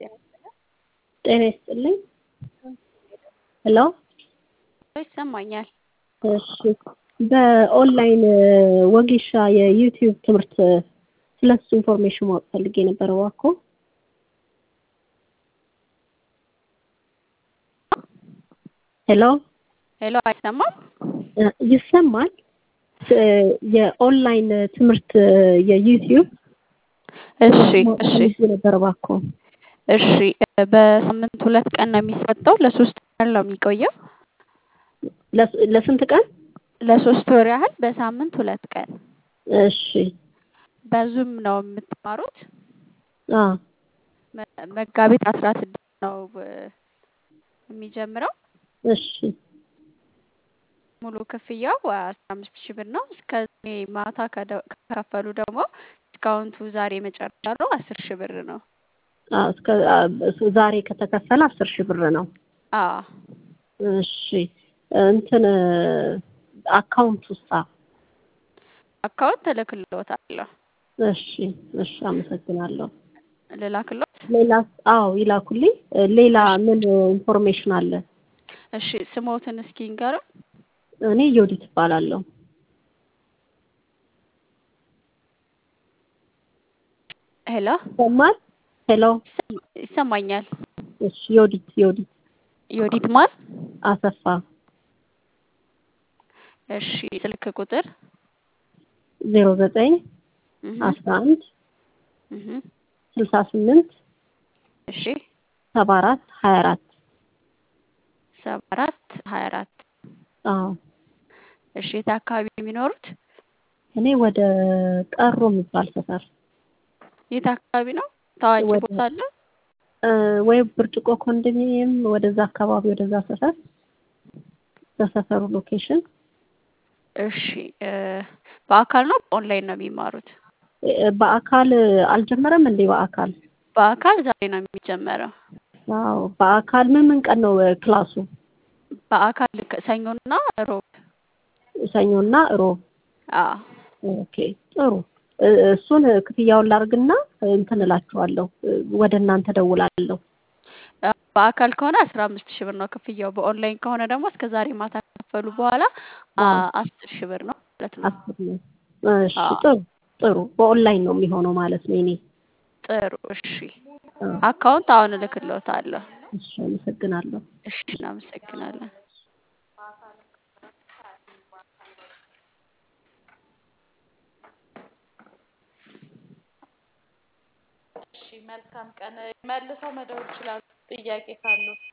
ጤና ይስጥልኝ። ሄሎ ይሰማኛል። እሺ በኦንላይን ወጌሻ የዩቲዩብ ትምህርት ስለሱ ኢንፎርሜሽን ማወቅ ፈልጌ ነበር እባክዎ። ሄሎ ሄሎ አይሰማም? ይሰማል። የኦንላይን ትምህርት የዩቲዩብ እሺ እሺ ፈልጌ ነበር እባክዎ። እሺ በሳምንት ሁለት ቀን ነው የሚሰጠው። ለሶስት ቀን ነው የሚቆየው። ለስ- ለስንት ቀን? ለሶስት ወር ያህል በሳምንት ሁለት ቀን እሺ በዙም ነው የምትማሩት። አ መ- መጋቢት አስራ ስድስት ነው እ፣ የሚጀምረው። እሺ ሙሉ ክፍያው አስራ አምስት ሺህ ብር ነው። እስከ ዛሬ ማታ ከደ- ከከፈሉ ደግሞ ዲስካውንቱ ዛሬ መጨረሻ ነው አስር ሺህ ብር ነው። አ እስከ አ ዛሬ ከተከፈለ አስር ሺህ ብር ነው። አዎ እሺ እንትን አካውንት ውስጥ አካውንት እልክልዎታለሁ። እሺ እሺ አመሰግናለሁ። ልላክልዎት? ሌላ አዎ ይላኩልኝ። ሌላ ምን ኢንፎርሜሽን አለ? እሺ ስሞትን እስኪ ንገሩን። እኔ ዮዲት እባላለሁ። ሄሎ ይሰማል? ሄሎ ይሰማ- ይሰማኛል። እሺ ዮዲት ዮዲት ዮዲት ማን? አሰፋ እሺ ስልክ ቁጥር ዜሮ ዘጠኝ እህ አስራ አንድ እህ ስልሳ ስምንት እሺ ሰባ አራት ሀያ አራት ሰባ አራት ሀያ አራት አዎ እሺ የት አካባቢ ነው የሚኖሩት? እኔ ወደ ቀሮ የሚባል ሰፈር የት አካባቢ ነው? ታዋቂ ወደ- ቦታ አለ? እ፣ ወይ ብርጭቆ ኮንዶሚኒየም ወደዛ አካባቢ ወደዛ ሰፈር በሰፈሩ ሎኬሽን እሺ እ፣ በአካል ነው በኦንላይን ነው የሚማሩት? እ፣ በአካል አልጀመረም እንዴ? በአካል በአካል ዛሬ ነው የሚጀመረው። አዎ በአካል ምን ምን ቀን ነው እ፣ ክላሱ? በአካል ከ- ሰኞና ሮብ። ሰኞና ሮብ። አዎ ኦኬ ጥሩ። እ፣ እሱን ክፍያውን ላርግና እንትን እላችኋለሁ እ፣ ወደ እናንተ ደውላለሁ። አ- በአካል ከሆነ አስራ አምስት ሺህ ብር ነው ክፍያው። በኦንላይን ከሆነ ደግሞ እስከ ዛሬ ማታ ከከፈሉ በኋላ አ- አዎ አስር ሺህ ብር ነው ማለት ነው። አስር ነው። እሺ አዎ ጥሩ ጥሩ። በኦንላይን ነው የሚሆነው ማለት ነው። እኔ ጥሩ። እሺ አዎ አካውንት አሁን እልክልዎታለሁ። እሺ አመሰግናለሁ። እሺ እናመሰግናለን። እሺ መልካም ቀን። መልሰው መደወል ይችላሉ ጥያቄ ካሉ።